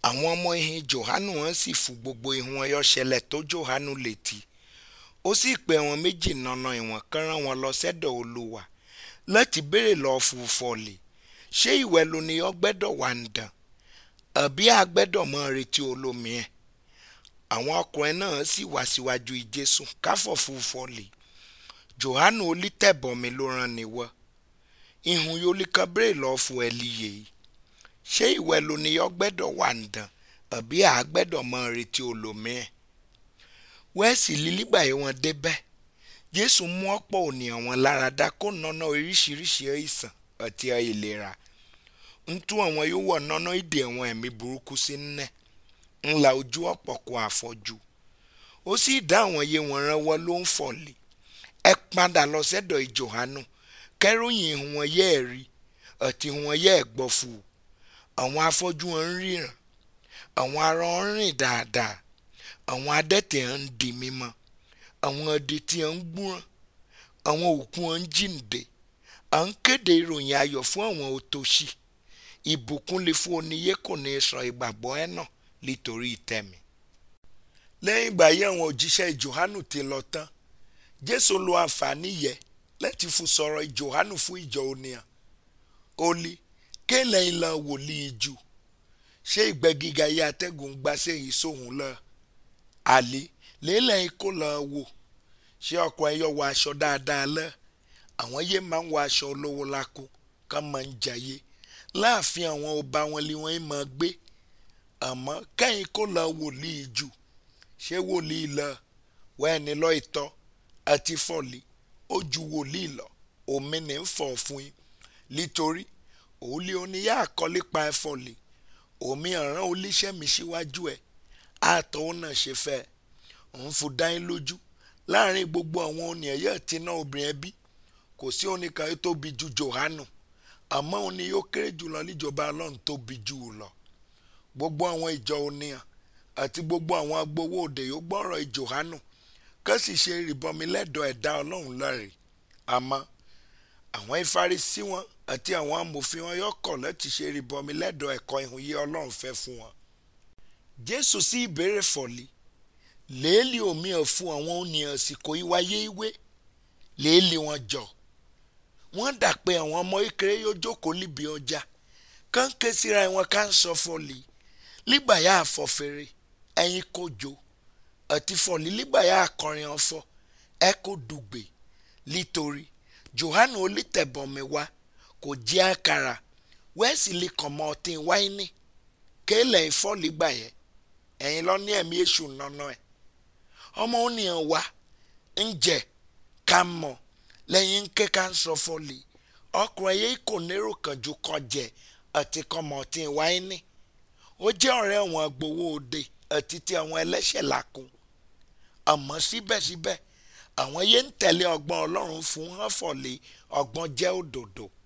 àwọn ọmọ ìhìn johanu wọn sì fún gbogbo ìhun ọyọ ṣẹlẹ̀ tó johanu létí ó sì pè wọn méjì nọ̀nà ìwọ̀n kan rán wọn lọ sẹ́dọ̀ olúwa láti béèrè lọ fún fọlẹ̀ ṣé ìwẹ̀ ló ní ọgbẹ́dọ̀ wà ń dàn àbí àgbẹ́dọ̀ mọ́ retí olómi ẹ̀ àwọn ọkùnrin náà sì wá síwájú ìjésù káfọ̀ fún fọlẹ̀ johanu olítẹ̀bọmi ló rán ni wọ́ ìhun yóò kan béèrè lọ fún ẹlí yìí ṣé ìwẹ̀ ló ní ọgbẹ́dọ̀ wà ń dàn àbí àgbẹ́dọ̀ mọ́ retí olómi ẹ̀ wẹ́ẹ̀sì lílígbà yìí wọ́n débẹ̀ jésù mú ọ̀pọ̀ ònìyàn wọn lára dá kó nọ́nà oríṣiríṣi àìsàn àti àìlera ń tú àwọn yóò wọ̀ nọ́nà ìdè àwọn ẹ̀mí burúkú sí nnẹ́ ńlá ojú ọ̀pọ̀ kó àfọ́jú ó sì dá àwọn yé wọn ránwọ́ ló ń fọ̀lẹ̀ ẹ padà lọ sẹ́dọ̀ ìjòhánù kẹ́ròyìn wọn yẹ́ ẹ̀ rí àti wọn yẹ́ ẹ̀ gbọ́ fún un àwọn afọ́jú wọn ń ríran àwọn arọ ń rìn dáadáa àwọn adẹ́tẹ̀ ń di mímọ́ àwọn adití ń gbúràn àwọn òkú ń jíǹde à ń kéde ìròyìn ayọ̀ fún àwọn òtòṣì ìbùkún lè fún oníyé kò ní sọ ìgbàgbọ́ ẹ̀ náà nítorí tẹ̀mí. lẹ́yìn ìgbà yìí àwọn òjíṣẹ́ Jòhánù ti lọ tán Jésù lo àǹfààní yẹ láti fún sọ̀rọ̀ Jòhánù fún ìjọ oníyàn ó lé kéèlè ìlà wòlíì jù ṣé ìgbẹ́ gíga yìí atẹ́gùn gbàṣẹ́ yìí sóhun lọ àlè lélẹ̀ ikó lọ wò ṣé ọkọ̀ ẹ̀yọ wọ aṣọ dáadáa lọ àwọn yé máa ń wọ aṣọ olówó lákò ká máa ń jayé láàfin àwọn ọba wọn lé wọn máa gbé àmọ́ kẹ́yìn kó lọ wòlíì jù ṣé wòlíì lọ wẹ́ẹ̀ni lọ ìtọ́ àti fọ́ọ̀lì ó ju wòlíì lọ omi ní ń fọ̀ fún yín nítorí òòlì oníyà àkọlé pa ẹ̀fọ́ lè omi ọ̀ràn olíṣẹ́ mi síwájú ẹ̀ àtọ̀ òun náà ṣe fẹ́ òun fò dáín lójú láàrin gbogbo àwọn oníyàn yóò ti ná obìnrin ẹbí kò sí oníkan tó tóbi ju Jòhánù àmọ́ òun ni yóò kéré jùlọ níjọba ọlọ́run tóbi jù ú lọ gbogbo àwọn ìjọ oníyàn àti gbogbo àwọn agbowó òde yóò gbọ́rọ̀ Jòhánù kó sì ṣe ìrìbọmi lẹ́dọ̀ ẹ̀dá ọlọ́run lọ́rẹ̀ àmọ́ àwọn ìfarisí wọn àti àwọn amòfin wọn yóò kọ̀ láti ṣe ìrìbọmi lẹ́dọ̀ ẹ̀kọ́ ìhun yé ọlọ́run fẹ́ fún wọn. Jésù sí ìbéèrè fọ̀lì léèlì omi ọ̀ fún àwọn oníyàn àsìkò ìwáyé ìwé léèlì wọn jọ wọ́n dà pé àwọn ọmọ ìkéré yóò jókòó níbi ọjà kán ké síra wọn ká ń sọ fọlì lígbàyà àfọ̀fẹ́rẹ́ ẹ̀yin kò jó àti fọlì lígbàyà akọrin ọ̀fọ̀ ẹ kò dùgbè nítorí Jòhánù olítẹ̀bọmi wá kò jẹ́ àkàrà wẹ́ẹ̀sì lè kàn mọ́ ọtí wáìnì kéèlẹ̀ ìfọ́lì gbà yẹ ẹ̀yin lọ ní ẹ̀mí èṣù nọ́nà ẹ̀ ọmọ ònìyàn wá ń jẹ ká mọ̀ lẹ́yìn ńké ká ń sọ fọ́lì ọkùnrin yìí kò nérò kànjú kọjẹ àti kọmọ ọtí wáìnì ó jẹ́ ọ̀rẹ́ àwọn agbowó òde àti ti àwọn ẹlẹ́ṣẹ̀ làkún àmọ́ síbẹ̀síbẹ̀ àwọn yẹn ń tẹ̀lé ọgbọ́n ọlọ́run fún hànfọ̀lẹ́ ọgbọ́n jẹ́ òdòdó